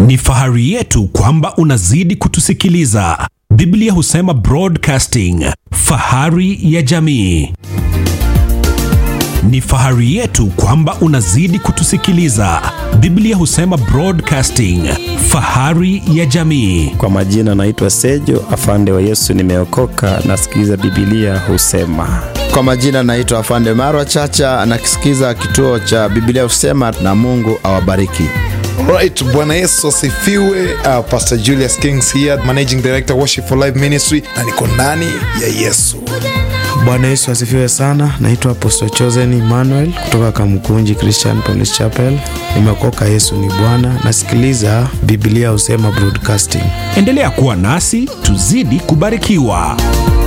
Ni fahari yetu kwamba unazidi kutusikiliza. Biblia husema broadcasting, fahari ya jamii. Ni fahari yetu kwamba unazidi kutusikiliza. Biblia husema broadcasting, fahari ya jamii. Kwa majina naitwa Sejo afande wa Yesu, nimeokoka nasikiliza Biblia husema. Kwa majina naitwa Afande Marwa Chacha, nakisikiza kituo cha Biblia Husema, na Mungu awabariki. Alright, Bwana Yesu asifiwe. Uh, Pastor Julius Kings here, Managing Director Worship for Life Ministry, na niko ndani ya Yesu. Bwana Yesu asifiwe sana. Naitwa Apostle Chosen Emmanuel kutoka Kamkunji Christian Police Chapel. Nimeokoka, Yesu ni Bwana. Nasikiliza Biblia Husema Broadcasting. Endelea kuwa nasi, tuzidi kubarikiwa.